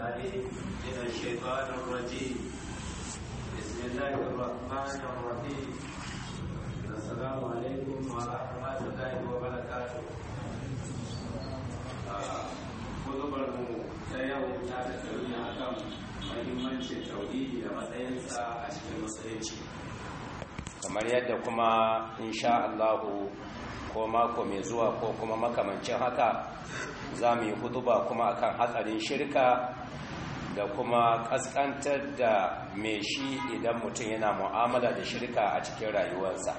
العليم من الشيطان الرجيم بسم الله الرحمن الرحيم السلام عليكم ورحمة الله وبركاته kudubar mu ta yau ta tattauni a kan mahimmancin tauhidi da matsayinsa a cikin musulunci kamar yadda kuma insha Allahu ko mako mai zuwa ko kuma makamancin haka za mu yi huduba kuma akan hatsarin shirka da kuma kaskantar da mai shi idan mutum yana mu'amala da shirka a cikin rayuwarsa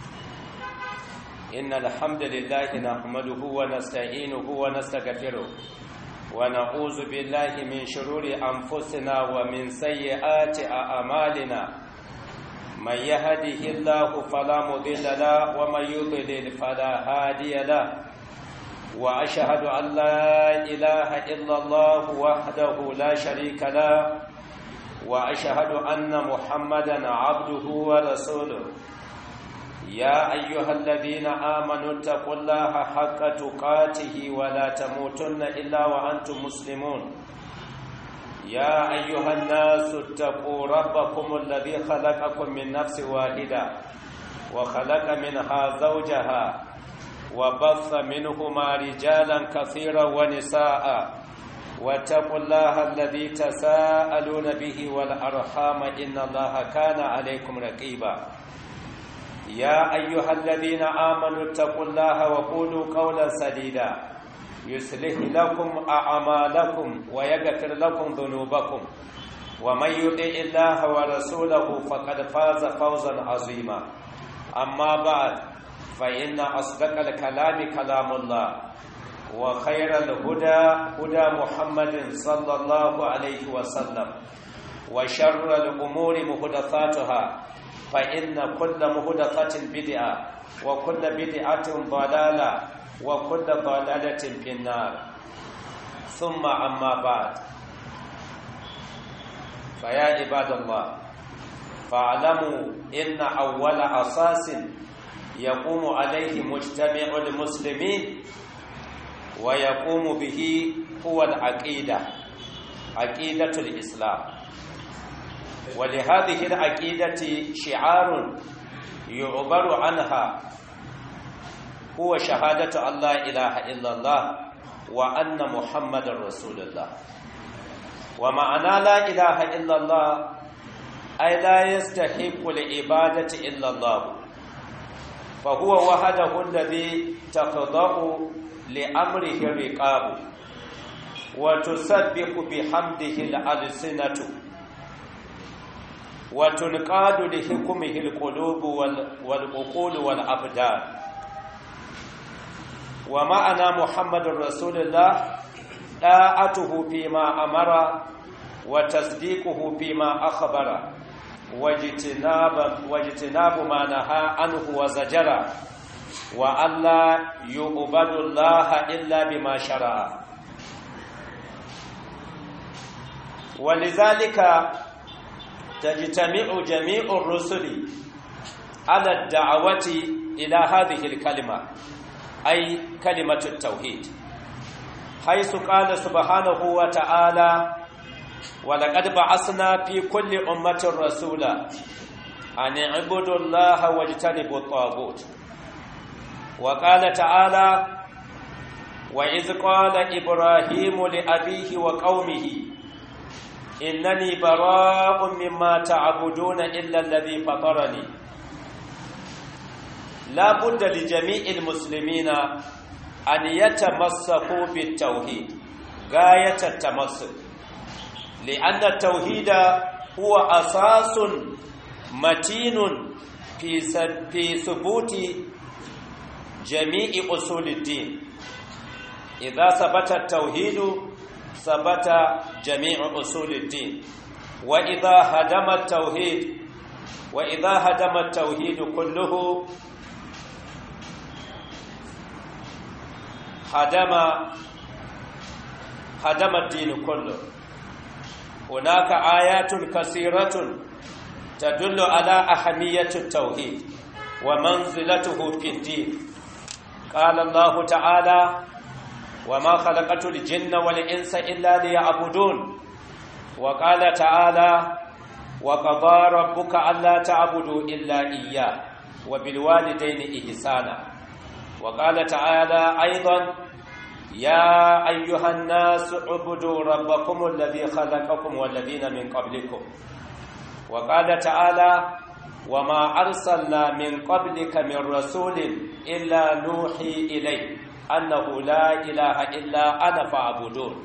inna alhamdulillahi nahmaduhu wa nasta'inuhu wa nastaghfiruh wa na'udzu billahi min shururi anfusina wa min sayyiati a'malina من يهده الله فلا مضل له ومن يضلل فلا هادي له واشهد ان لا اله الا الله وحده لا شريك له واشهد ان محمدا عبده ورسوله يا ايها الذين امنوا اتقوا الله حق تقاته ولا تموتن الا وانتم مسلمون يا أيها الناس اتقوا ربكم الذي خلقكم من نفس واحدة وخلق منها زوجها وبث منهما رجالا كثيرا ونساء واتقوا الله الذي تساءلون به والأرحام إن الله كان عليكم رقيبا يا أيها الذين آمنوا اتقوا الله وقولوا قولا سديدا يصلح لكم أعمالكم ويغفر لكم ذنوبكم ومن يطع الله ورسوله فقد فاز فوزا عظيما أما بعد فإن أصدق الكلام كلام الله وخير الهدى هدى محمد صلى الله عليه وسلم وشر الأمور محدثاتها فإن كل محدثة بدعة وكل بدعة ضلالة وكل ضلالة في النار ثم أما بعد فيا عباد الله فاعلموا إن أول أساس يقوم عليه مجتمع المسلمين ويقوم به هو العقيدة عقيدة الإسلام ولهذه العقيدة شعار يعبر عنها هو شهادة أن لا إله إلا الله وأن محمد رسول الله ومعنى لا إله إلا الله أي لا يستحق العبادة إلا الله فهو وحده الذي تخضع لأمره الرقاب وتسبح بحمده الألسنة وتنقاد لحكمه القلوب والعقول والأبدان ومعنى محمد رسول الله طاعته فيما أمر وتصديقه فيما أخبر واجتناب, واجتناب ما نهى عنه وزجر وأن لا يعبد الله إلا بما شرع ولذلك تجتمع جميع الرسل على الدعوة إلى هذه الكلمة أي كلمة التوحيد حيث قال سبحانه وتعالى ولقد بعثنا في كل أمة رسولا أن اعبدوا الله واجتنبوا الطاغوت وقال تعالى وإذ قال إبراهيم لأبيه وقومه إنني براء مما تعبدون إلا الذي فطرني لا بد لجميع المسلمين أن يتمسكوا بالتوحيد غاية التمسك لأن التوحيد هو أساس متين في في ثبوت جميع أصول الدين إذا ثبت التوحيد ثبت جميع أصول الدين وإذا هدم التوحيد وإذا هدم التوحيد كله هدم هدم الدين كله هناك آيات كثيرة تدل على أهمية التوحيد ومنزلته في الدين قال الله تعالى وما خلقت الجن والإنس إلا ليعبدون وقال تعالى وقضى ربك ألا تعبدوا إلا إياه وبالوالدين إحسانا وقال تعالى أيضا يا أيها الناس اعبدوا ربكم الذي خلقكم والذين من قبلكم وقال تعالى وما أرسلنا من قبلك من رسول إلا نوحي إليه أنه لا إله إلا أنا فاعبدون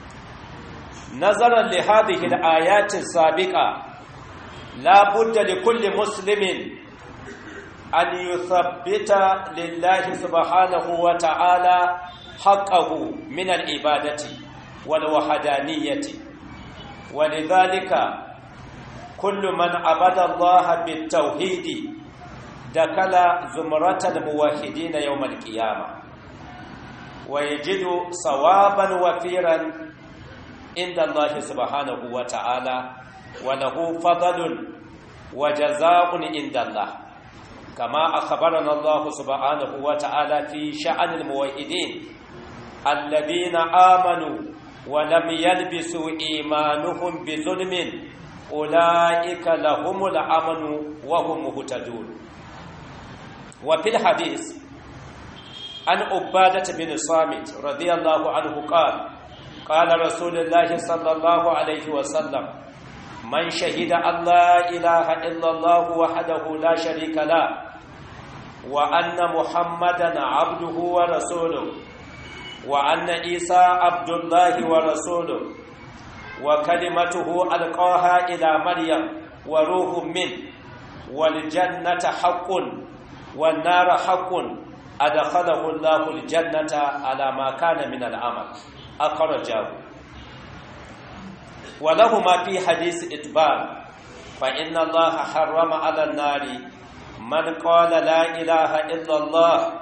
نظرا لهذه الآيات السابقة لا بد لكل مسلم أن يثبت لله سبحانه وتعالى حقه من العبادة والوحدانية ولذلك كل من عبد الله بالتوحيد دخل زمرة الموحدين يوم القيامة ويجد صوابا وفيرا عند الله سبحانه وتعالى وله فضل وجزاء عند الله كما أخبرنا الله سبحانه وتعالى في شأن الموحدين الذين آمنوا ولم يلبسوا إيمانهم بظلم أولئك لهم الأمن وهم مهتدون وفي الحديث عن عبادة بن صامت رضي الله عنه قال قال رسول الله صلى الله عليه وسلم من شهد أن لا إله إلا الله وحده لا شريك له وأن محمدا عبده ورسوله وأن عيسى عبد الله ورسوله وكلمته ألقاها إلى مريم وروح منه والجنة حق والنار حق أدخله الله الجنة على ما كان من العمل أخرجه ولهما في حديث إتبار فإن الله حرم على النار من قال لا إله إلا الله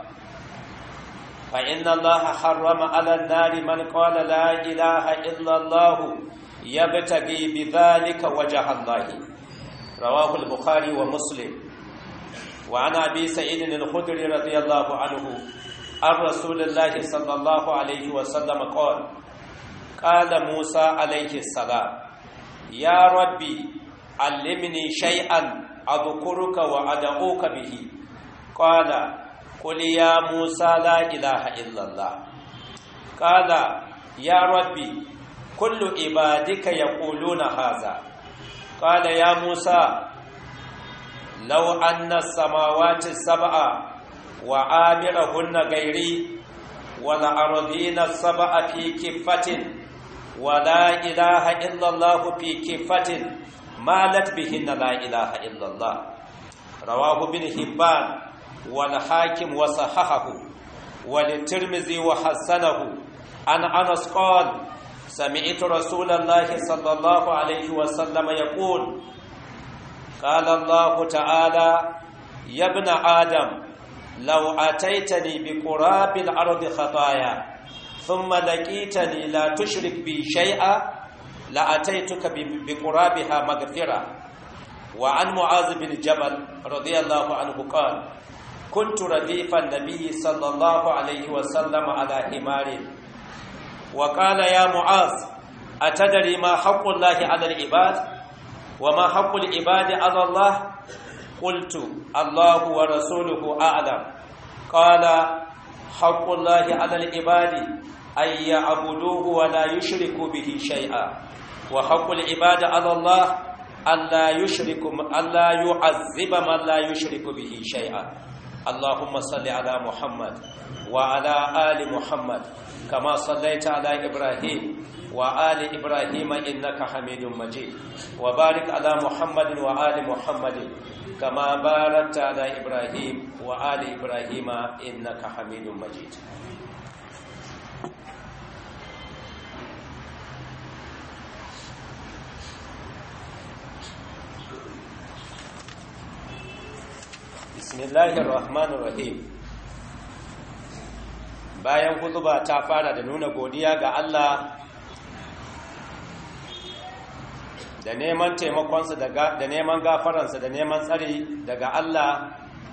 فإن الله حرم على النار من قال لا إله إلا الله يبتغي بذلك وجه الله رواه البخاري ومسلم وعن أبي سعيد الخدري رضي الله عنه عن رسول الله صلى الله عليه وسلم قال قال موسى عليه السلام يا ربي علمني شيئا أذكرك وأدعوك به قال قل يا موسى لا إله إلا الله قال يا ربي كل عبادك يقولون هذا قال يا موسى لو أن السماوات السبع وعامرهن غيري والأرضين السبع في كفة ولا إله إلا الله في كفة مالت بهن لا إله إلا الله رواه ابن حبان والحاكم وصححه وللترمذي وحسنه عن أنس قال سمعت رسول الله صلى الله عليه وسلم يقول قال الله تعالى يا ابن آدم لو أتيتني بقراب الأرض خطايا ثم لقيتني لا تشرك بي شيئا لأتيتك بقرابها مغفرة وعن معاذ بن جبل رضي الله عنه قال كنت رديف النبي صلى الله عليه وسلم على حمار وقال يا معاذ أتدري ما حق الله على العباد وما حق العباد على الله قلت الله ورسوله أعلم قال حق الله على العباد أن يعبدوه ولا يشركوا به شيئا وحق العباد على الله ألا يشرك ألا يعذب من لا يشرك به شيئا اللهم صل على محمد وعلى آل محمد كما صليت على إبراهيم وآل إبراهيم إنك حميد مجيد وبارك على محمد وآل محمد كما باركت على إبراهيم وآل إبراهيم إنك حميد مجيد bismillahir rahmanir rahim bayan hutuba ta fara da nuna godiya ga Allah da neman taimakonsa da neman gafaransa da neman tsari daga Allah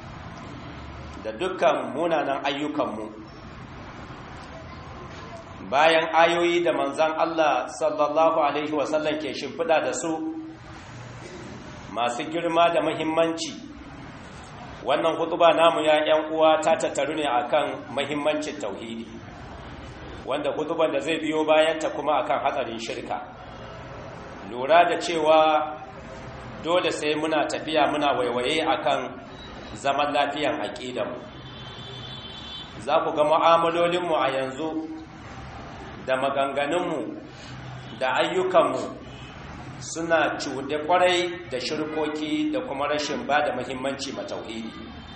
da dukkan munanan ayyukanmu bayan ayoyi da manzan Allah sallallahu alaihi wasallam ke shimfiɗa da su masu girma da muhimmanci wannan hutuba namu ya ‘yan uwa ta tattaru ne akan muhimmancin tauhidi wanda hutuban da zai biyo bayanta kuma akan hatsarin shirka lura da cewa dole sai muna tafiya muna waiwaye akan zaman lafiyan aƙidanmu za ku ga mu'amalolinmu a yanzu da maganganunmu da ayyukanmu suna cuɗe ƙwarai da shirkoki da kuma rashin ba da muhimmanci matauhidi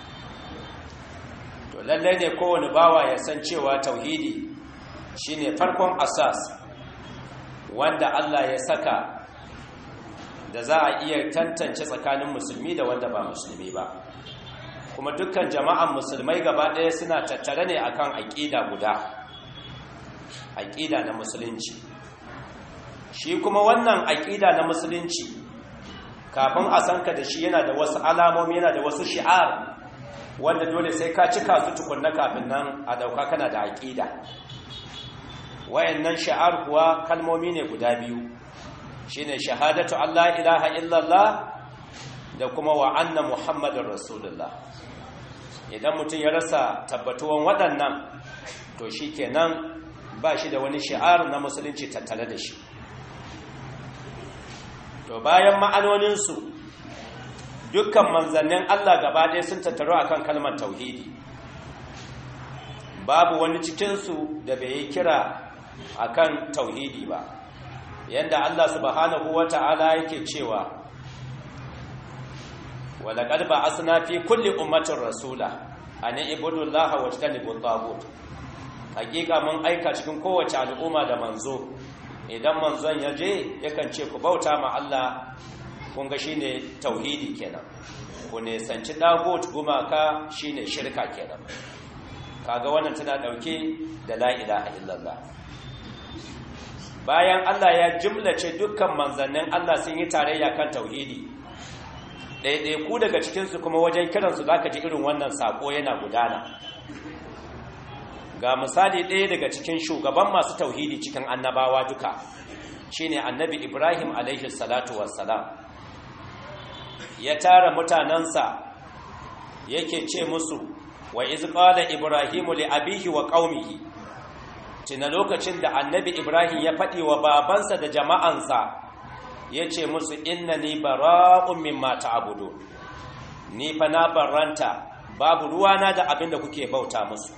to lallai ne kowane bawa ya san cewa tauhidi shine farkon asas wanda Allah ya saka da za a iya tantance tsakanin musulmi da wanda ba musulmi ba kuma dukkan jama'an musulmai gaba ɗaya suna tattare ne akan aƙida guda aƙida na musulunci shi kuma wannan aƙida na musulunci kafin a sanka da shi yana da wasu alamomi yana da wasu shi'ar wanda dole sai ka cika su tukunna kafin nan a ɗauka kana da aƙida wayannan shi'ar kuwa kalmomi ne guda biyu shine shahadatu Allah ilaha illallah da kuma wa anna muhammadin rasulullah idan mutum ya rasa tabbatuwan waɗannan to shi kenan ba shi da wani shi'ar na musulunci tattale da shi to bayan ma'anoninsu dukkan manzannin Allah gaba ɗaya sun tattaro akan kalmar tauhidi babu wani cikinsu da bai yi kira akan tauhidi ba yanda Allah subhanahu wata'ala yake cewa walaƙar ba asina fi kulli ummatin rasula a ni ibudullaha wa tanibut tagut hakika mun aika cikin kowace al'umma da manzo idan manzon ya je yakan ce ku bauta ma Allah kun ga shine tauhidi kenan ku ne sanci dagut gumaka shine shirka kenan kaga wannan tana dauke da la ilaha illallah bayan Allah ya jimlace dukkan manzannin Allah sun yi tarayya kan tauhidi ɗaiɗai ku daga cikinsu kuma wajen kiransu za ka ji irin wannan saƙo yana gudana ga misali ɗaya daga cikin shugaban masu tauhidi cikin annabawa duka shine annabi ibrahim alaihi salatu wassalam ya tara mutanensa yake ce musu wa iz qala ibrahimu li abihi wa qaumihi tuna lokacin da annabi ibrahim ya faɗi wa babansa da jama'ansa ya ce musu inna ni bara'un mimma ta'budu ni fa na barranta babu ruwana da abin da kuke bauta musu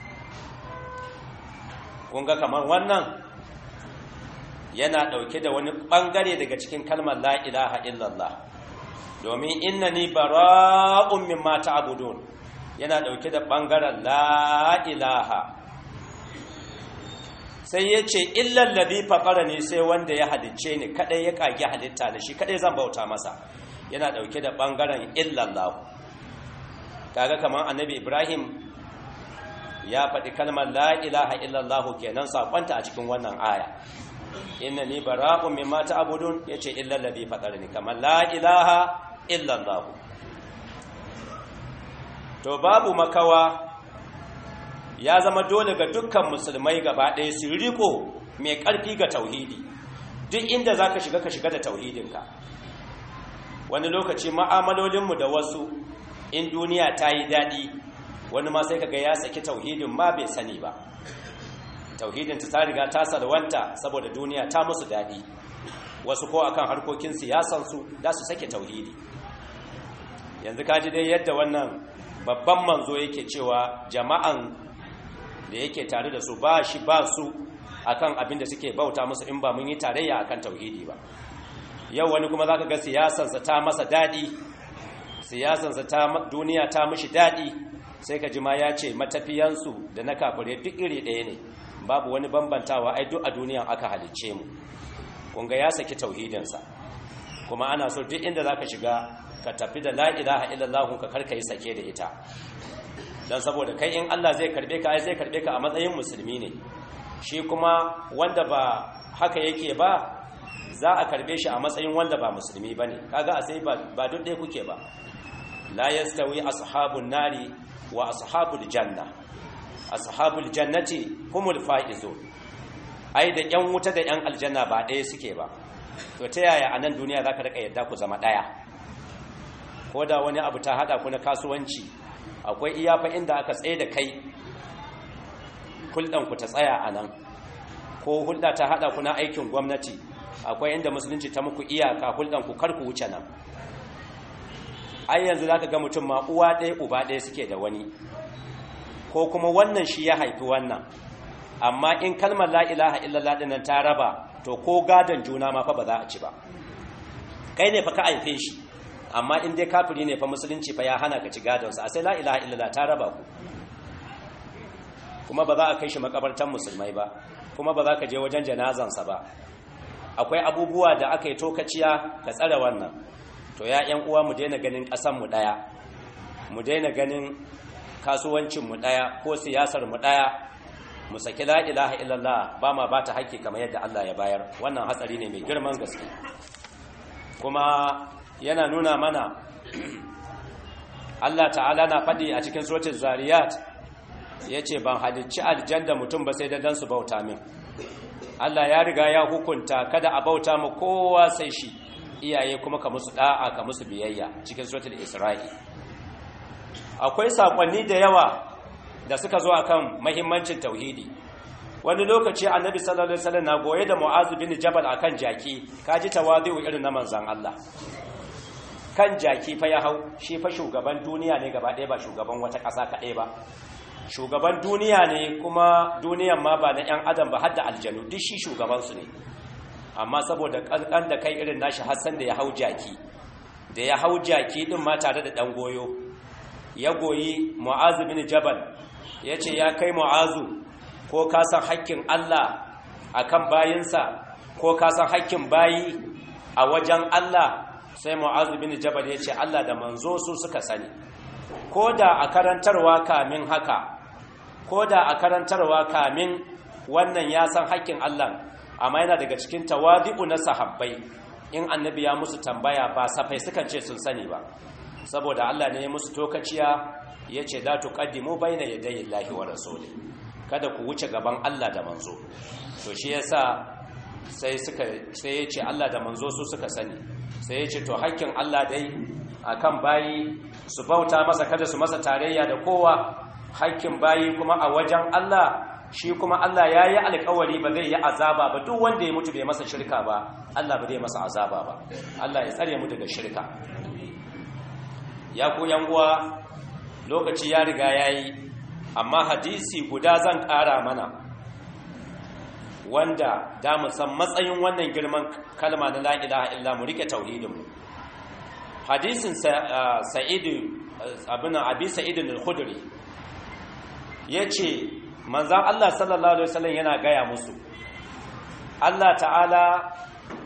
kun ga kamar wannan yana ɗauke da wani ɓangare daga cikin kalmar la ilaha illallah domin inna ni bara'un mimma ta'budun yana ɗauke da ɓangaren la ilaha sai ya ce illan ladhi faqara ne sai wanda ya halicce ni kadai ya kage halitta da shi kadai zan bauta masa yana dauke da bangaren illallah kaga kamar annabi ibrahim ya faɗi kalmar la ilaha illallah kenan sakonta a cikin wannan aya innani bara'un mimma ta'budun yace illal ladhi fatarani kamar la ilaha illallah to babu makawa ya zama dole ga dukkan musulmai gaba ɗaya su riko mai ƙarfi ga tauhidi duk inda za ka shiga ka shiga da tauhidinka wani lokaci ma'amalolinmu da wasu in duniya ta yi daɗi wani ma sai kaga ya saki tauhidin ma bai sani ba tauhidin ta riga ta salwanta saboda duniya ta musu daɗi wasu ko akan harkokin siyasansu za su sake tauhidi yanzu kaji dai yadda wannan babban manzo yake cewa jama'an da yake tare da su ba shi ba su akan abin da suke bauta musu in ba mun yi tarayya akan tauhidi ba yau wani kuma zaka ga siyasansa ta masa daɗi siyasansa ta duniya ta mishi daɗi sai ka ji ma ya ce matafiyansu da na kafirai duk iri ɗaya ne babu wani bambantawa ai duk a duniyan aka halicce mu kunga ya saki tauhidinsa kuma ana so duk inda zaka shiga ka tafi da la ilaha illallah ka karka yi sake da ita dan saboda kai in Allah zai karbe ka ai zai karbe ka a matsayin musulmi ne shi kuma wanda ba haka yake ba za a karbe shi a matsayin wanda ba musulmi bane kaga a sai ba duk ɗaya kuke ba la yastawi ashabun nari wa ashabul janna ashabul jannati humul faizun ai da yan wuta da yan aljanna ba ɗaya suke ba to ta yaya a nan duniya za ka rika yadda ku zama ɗaya ko da wani abu ta haɗa ku na kasuwanci akwai iyafa inda aka tsaye da kai hulɗanku ta tsaya a nan ko hulɗa ta haɗa ku na aikin gwamnati akwai inda musulunci ta muku iyaka hulɗanku kar ku wuce nan ai yanzu za ka ga mutum ma uwa ɗaya uba ɗaya suke da wani ko kuma wannan shi ya haifi wannan amma in kalmar la'ilaha illallah ɗinan ta raba to ko gadon juna ma fa ba za a ci ba kai ne fa ka haife shi amma in dai kafiri ne fa musulunci fa ya hana ka ci gadonsa a sai la'ilaha illallah ta raba ku kuma ba za a kai shi makabartan musulmai ba kuma ba za ka je wajen janazansa ba akwai abubuwa da aka yi tokaciya ka tsare wannan to ya ‘yan uwa mu daina ganin ƙasanmu ɗaya mu daina ganin kasuwancinmu ɗaya ko siyasarmu ɗaya mu saki la'ilaha illallah ba ma ba ta haƙƙi kamar yadda Allah ya bayar wannan hatsari ne mai girman gaske kuma yana nuna mana Allah ta'ala na faɗi a cikin sotin zariyat ya ce ban halicci aljanda mutum ba sai da dan su bauta min Allah ya riga ya hukunta kada a bauta mu kowa sai shi iyaye kuma ka musu da'a ka musu biyayya cikin suratul isra'i akwai sakonni da yawa da suka zo akan muhimmancin tauhidi wani lokaci annabi sallallahu alaihi wasallam na goye da mu'az bin jabal akan jaki kaji tawadu irin na manzon Allah kan jaki fa ya hau shi fa shugaban duniya ne gaba ɗaya ba shugaban wata ƙasa kaɗai ba shugaban duniya ne kuma duniyan ma ba na 'yan adam ba hadda aljanu duk shi shugabansu ne amma saboda ƙanƙan da kai irin nashi hassan da ya hau jaki da ya hau jaki ɗin ma tare da ɗan goyo ya goyi mu'azu bin jabal ya ce ya kai mu'azu ko ka san hakkin allah a kan bayinsa ko ka san hakkin bayi a wajen allah sai mu'azu bin jabal ya ce allah da manzo su suka sani ko da a karantarwa kamin haka ko da a karantarwa kamin wannan ya san haƙƙin Allah amma yana daga cikin tawadi'u na sahabbai in annabi ya musu tambaya ba safai sukan ce sun sani ba saboda Allah ne ya musu tokaciya ya ce da tuqaddimu baina yadayi Allahi wa rasuli kada ku wuce gaban Allah da manzo to shi yasa sai suka sai ya ce Allah da manzo su suka sani sai ya ce to haƙƙin Allah dai akan bayi su bauta masa kada su masa tarayya da kowa hakkin bayi kuma a wajen Allah shi kuma Allah ya yi alkawari ba zai yi azaba ba duk wanda ya mutu bai masa shirka ba Allah ba zai masa azaba ba Allah ya tsare mu daga shirka ya ku uwa lokaci ya riga ya yi amma hadisi guda zan ƙara mana wanda da mu san matsayin wannan girman kalma na la ilaha illa mu rike tauhidinmu hadisin sa'idu abin abi sa'idin al-khudri yace manzon Allah sallallahu alaihi wasallam yana gaya musu Allah ta'ala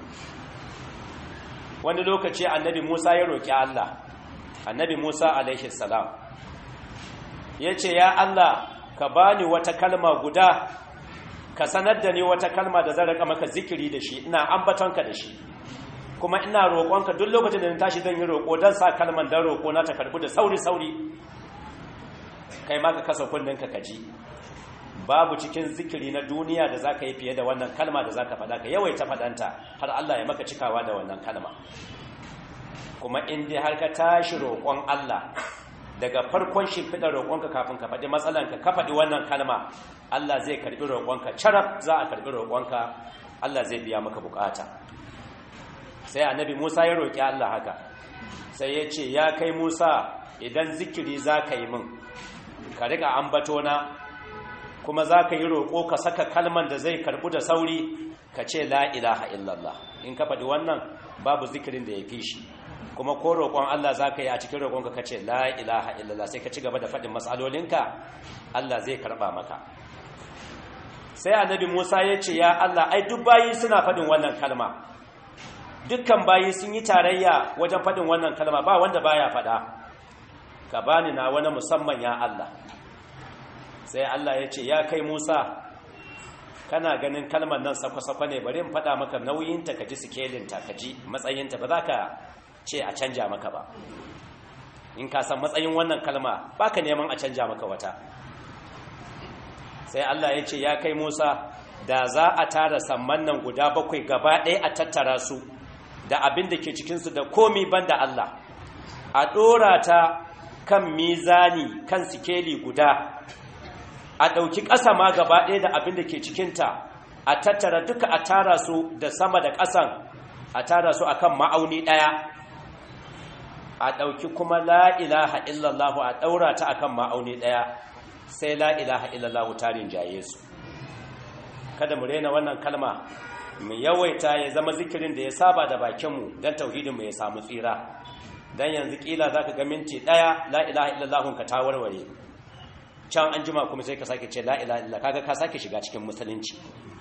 wani lokaci annabi Musa ya roki Allah annabi Musa alaihi salam yace ya Allah ka bani wata kalma guda ka sanar da ni wata kalma da zan raka maka zikiri da shi ina ambatonka da shi kuma ina roƙonka duk lokacin da na tashi zan yi roƙo don sa kalman dan roƙo na ta karɓi da sauri-sauri kai ma ka kasa kunninka ka ji babu cikin zikiri na duniya da za ka yi fiye da wannan kalma da za ka faɗa ka yawaita faɗanta har Allah ya maka cikawa da wannan kalma kuma in dai har ka tashi roƙon Allah daga farkon shimfiɗar roƙonka kafin ka faɗi matsalanka ka faɗi wannan kalma Allah zai karɓi roƙonka carab za a karɓi roƙonka Allah zai biya maka bukata sai annabi Musa ya roƙi Allah haka sai ya ce ya kai Musa idan zikiri za ka yi min ka riƙa ambatona kuma za ka yi roƙo ka saka kalman da zai karɓu da sauri ka ce la ilaha illallah in ka faɗi wannan babu zikirin da ya fi shi kuma ko roƙon Allah za ka yi a cikin roƙonka ka ce la ilaha illallah sai ka ci gaba da faɗin matsalolinka Allah zai karɓa maka sai annabi Musa ya ce ya Allah ai duk bayi suna faɗin wannan kalma dukkan bayi sun yi tarayya wajen faɗin wannan kalma ba wanda baya faɗa ka bani na wani musamman ya Allah sai Allah ya ce ya kai Musa kana ganin kalmar nan sakwa-sakwa ne bari in faɗa maka nauyinta ka ji sikelinta ka ji matsayinta ba za ka ce a canja maka ba in ka san matsayin wannan kalma ba ka neman a canja maka wata sai Allah ya ce ya kai Musa da za a tara samman nan guda bakwai gaba ɗaya a tattara su da abin da ke cikinsu da komi banda Allah a ɗora ta kan mizani kan sikeli guda a ɗauki ƙasa ma gaba ɗaya da abin da ke cikinta a tattara duka a tara su da sama da ƙasan a tara su akan ma'auni ɗaya a ɗauki kuma la'ilaha illallahu a ɗaura ta akan ma'auni ɗaya sai la'ilaha illallahu tarin jaye su kada mu rena wannan kalma mu yawaita ya zama zikirin da ya saba da bakinmu don tauhidinmu ya samu tsira don yanzu ƙila za ka ga minti ɗaya la'ilaha illallahun ka ta warware can an jima kuma sai ka sake ce la'ilaha illallah kaga ka sake shiga cikin musulunci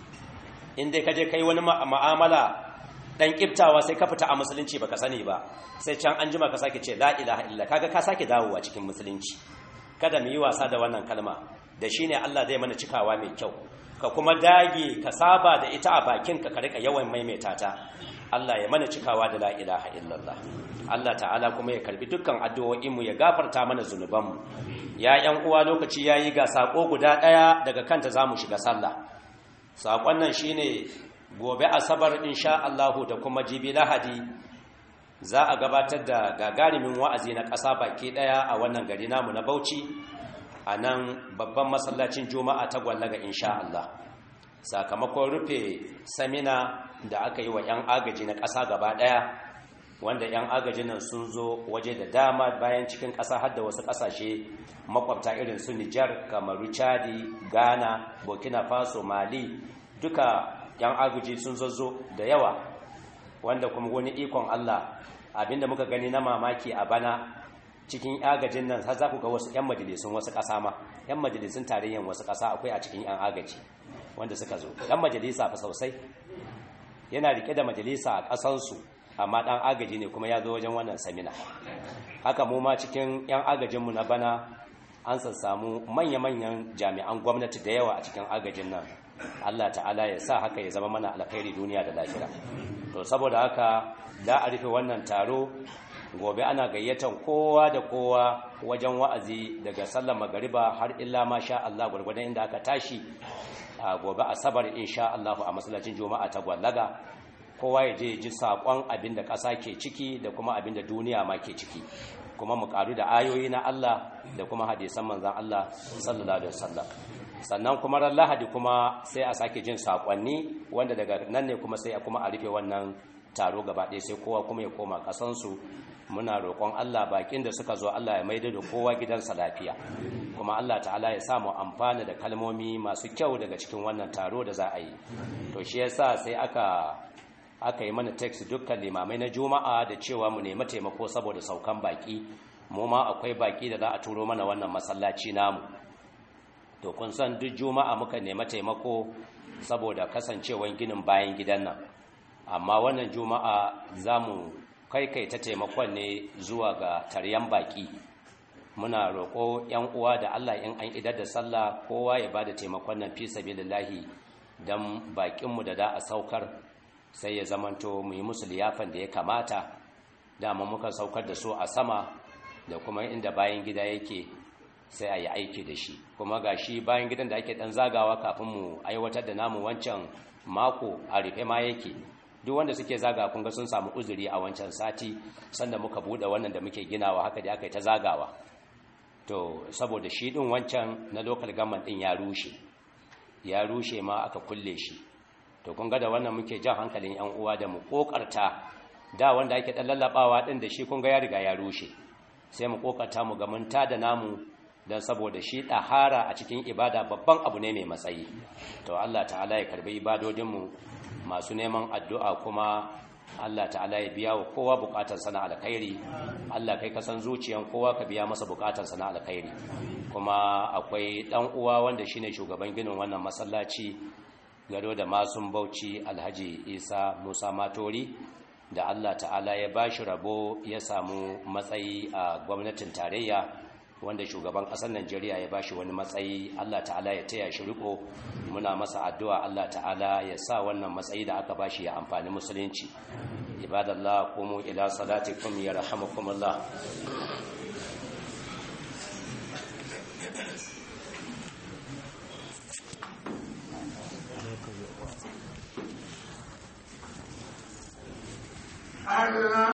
in dai ka je kai wani ma'amala dan kiftawa sai ka fita a musulunci baka sani ba sai can an jima ka sake ce la ilaha illa kaga ka sake dawowa cikin musulunci kada mu yi wasa da wannan kalma da shine Allah zai mana cikawa mai kyau ka kuma dage ka saba da ita a bakin ka ka rika yawan maimaita ta Allah ya mana cikawa da la ilaha illallah Allah ta'ala kuma ya karbi dukkan addu'o'in mu ya gafarta mana zunuban mu ya yan uwa lokaci yayi ga sako guda daya daga kanta zamu shiga sallah sakon nan shine gobe asabar insha Allahu da kuma jibi lahadi za a gabatar da gagarimin wa'azi na ƙasa baki ɗaya a wannan gari namu na Bauchi a nan babban masallacin Juma'a ta gwallaga insha Allah sakamakon rufe samina da aka yi wa 'yan agaji na ƙasa gaba ɗaya wanda 'yan agajin nan sun zo waje da dama bayan cikin ƙasa har da wasu ƙasashe makwabta irin su Nijar, Kamaru, Chadi, Ghana, Burkina Faso, Mali duka yan aguji sun zazzo da yawa wanda kuma wani ikon Allah abinda muka gani na mamaki a bana cikin agajin nan har za ku ga wasu yan majalisun wasu ƙasa ma yan majalisun tarayyan wasu ƙasa akwai a cikin yan agaji wanda suka zo dan majalisa fa sosai yana rike da majalisa a ƙasansu amma dan agaji ne kuma ya zo wajen wannan samina haka mu ma cikin yan agajinmu na bana an sassamu manya-manyan jami'an gwamnati da yawa a cikin agajin nan Allah ta'ala ya sa haka ya zama mana alkhairi duniya da lafiya to saboda haka da a rufe wannan taro gobe ana gayyatan kowa da kowa wajen wa'azi daga sallar magariba har illa ma sha Allah gurgurdan inda aka tashi a gobe asabar insha Allah a masallacin juma'a ta gwallaga kowa ya je ji sakon abin da ƙasa ke ciki da kuma abin da duniya ma ke ciki kuma mu karu da ayoyi na Allah da kuma hadisan manzon Allah sallallahu alaihi wasallam sannan kuma ran lahadi kuma sai a sake jin sakonni wanda daga nan ne kuma sai a kuma a rufe wannan taro gaba ɗaya sai kowa kuma ya koma ƙasansu muna roƙon Allah bakin da suka zo Allah ya maida da kowa gidansa lafiya kuma Allah ta'ala ya samu amfana da kalmomi masu kyau daga cikin wannan taro da za a yi to shi yasa sai aka aka yi mana text dukkan limamai na juma'a da cewa mu nemi taimako saboda saukan baki mu ma akwai baki da za a turo mana wannan masallaci namu to kun san duk juma'a muka nemi taimako saboda kasancewan ginin bayan gidan nan amma wannan juma'a za mu ta taimakon ne zuwa ga taryan baki muna roƙo 'yan uwa da allah in an idar da sallah kowa ya ba da taimakon nan fi sabilillahi don bakinmu da da a saukar sai ya zamanto mu yi musu liyafan da ya kamata dama muka saukar da su a sama da kuma inda bayan gida yake sai a yi aiki da shi kuma ga shi bayan gidan da ake dan zagawa kafin mu aiwatar da namu wancan mako a rufe ma yake duk wanda suke zaga kun ga sun samu uzuri a wancan sati sanda muka bude wannan da muke ginawa haka da aka yi ta zagawa to saboda shi din wancan na local government din ya rushe ya rushe ma aka kulle shi to kun ga da wannan muke jan hankalin yan uwa da mu kokarta da wanda ake dan lallabawa din da shi kun ga ya riga ya rushe sai mu kokarta mu ga mun da namu don saboda shi ɗahara a cikin ibada babban abu ne mai matsayi to Allah ta'ala ya karbi ibadodinmu masu neman addu'a kuma Allah ta'ala ya biya wa kowa bukatar sana alkhairi Allah kai kasan zuciyan kowa ka biya masa bukatar sana alkhairi kuma akwai ɗan uwa wanda shine shugaban ginin wannan masallaci gado da masun bauchi alhaji isa musa matori da Allah ta'ala ya bashi rabo ya samu matsayi a gwamnatin tarayya wanda shugaban ƙasar Najeriya ya bashi wani matsayi Allah ta'ala ya taya shi riko muna masa addu'a Allah ta'ala ya sa wannan matsayi da aka bashi ya amfani musulunci ibadallah qumu ila salatikum yarhamukumullah آتنا